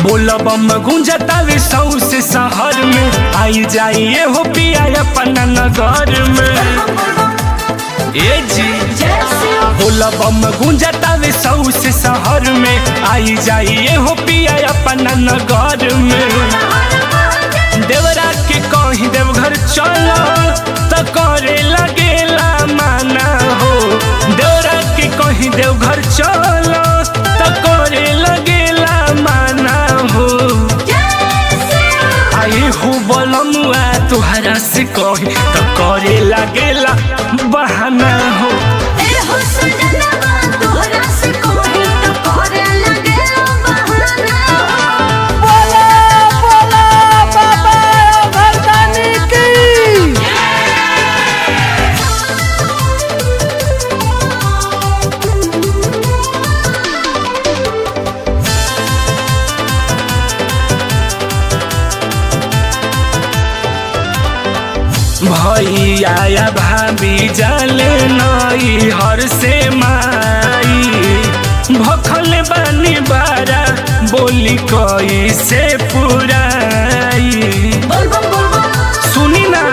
बोलबम गुंजतावे सौसे शहर में आई जाइए हो पिया अपना नगर में ए जी बोलबम गुंजतावे सौसे शहर में आई जाइए हो पिया अपना नगर में देवरा के कहीं देवघर चलो तो करे लगेला माना हो देवरा के कहीं देवघर चलो तो करे लगेला माना हो आई हो बोलमुआ तुहरा से कही तो करे लगेला बहाना हो बोला बोला बाबा भरदानी की भैया या भाभी जाले नई हर से माई भखल बानी बारा बोली कई से पुराई सुनी ना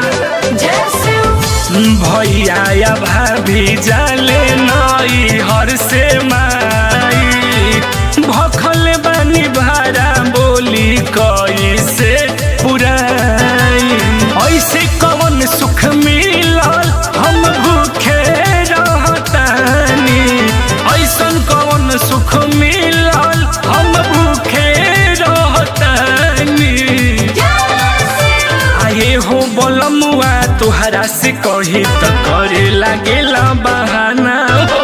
भैया या भाभी जाले नई हर से माई भखल बानी भारा बोली कई से पुराई ऐसे कवन सुख मिलल हम भूखे रहतानी ऐसन कवन सुख मिलल हम भूखे रहतानी आए हो बोलमुआ तुहरा से कही तो करे लागेला बहाना हो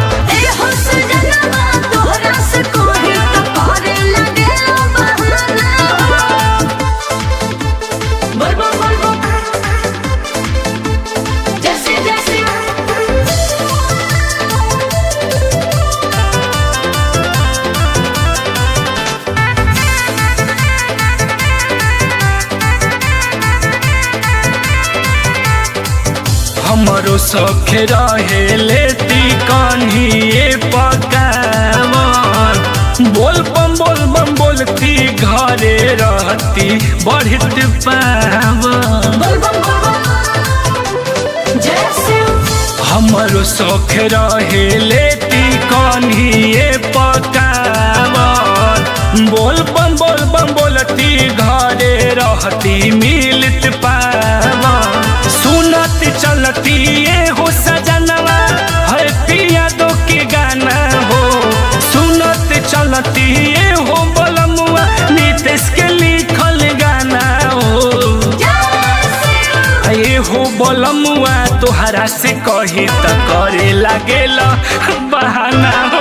जैसे जैसे हमरो सौख रहे लेती कन्हिए पकावन बोल बम बोल बम बोलती घरे रहती बढ़ित पावन हमरो शौख रहे लेती कन्हिए पकावन बोल बम बोल बम बोलती घरे रहती मिलत पावन सुनत चलती ये हो सजनवा है पिया दो के गाना हो सुनत चलती ये हो बोलमुआ नीतीश के लिखल गाना हो ये हो बोलमुआ तोहरा से कही त करे लागेला बहाना